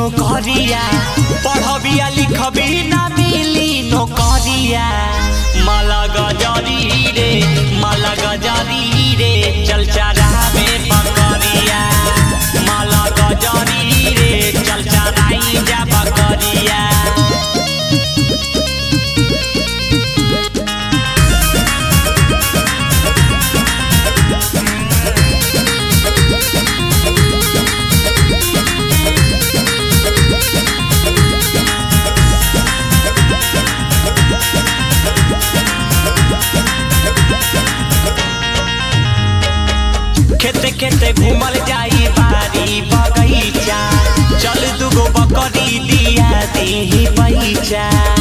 नौकरिया पढ़बिया लिखबी ना मिली नौकरिया माला गजरी रे माला गजरी रे चल चरा में बकरिया माला गजरी रे चल चराई जा बकरिया खेते खेते घूमल जाई बारी बगीचा चल दुगो बकरी दिया देही पैचा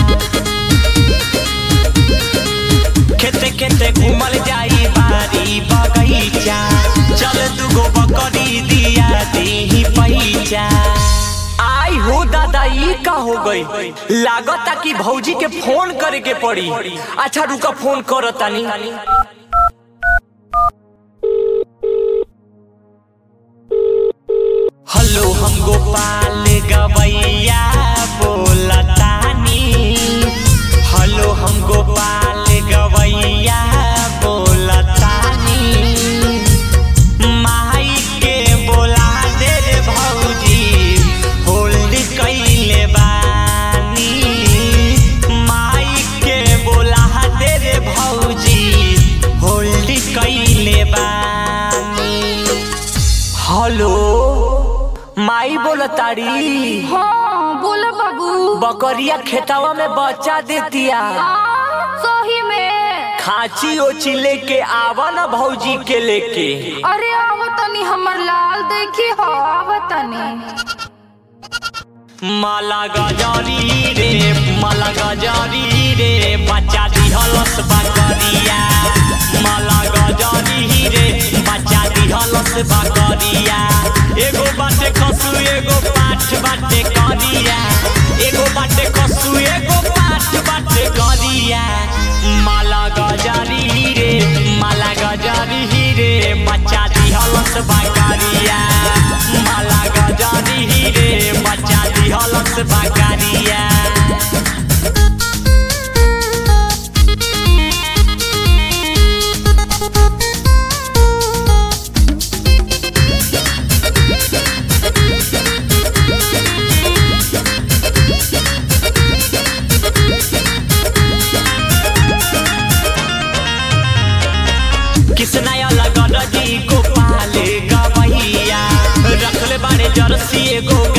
खेते खेते घूमल जाई बारी बगीचा चल दुगो बकरी दिया देही पैचा आई हो दादा ई का हो गई लागता कि भौजी के फोन करे के पड़ी अच्छा रुका फोन करतानी हेलो हम गोपाल गवैया बोलतानी हेलो हम गोपाल गवैया बोलतानी माई के बोला दे रे भौजी होल्ड कइले बानी माई के बोला दे रे भौजी होल्ड कइले बानी हेलो माई बोलताड़ी हाँ बोला बाबू बकरिया खेतवा में बच्चा देतिया हाँ, सही में खाची ओची लेके आवा ना भौजी के लेके अरे आवतनी हमर लाल देखी हो आवतनी माला गजारी रे माला गजारी रे बच्चा दिहलस बकरिया माला गजारी रे बच्चा दिहलस बकरिया एगो बाटे खसु एगो पाठ बाटे करिया एगो बाटे खसु एगो पाठ बाटे करिया माला गजारी रे माला गजारी रे बच्चा दिहलस बकरिया माला गजारी रे बच्चा दिहलस बकरिया किसनाया लगा जी को पाले गवैया रखले बाड़े जर्सी एगो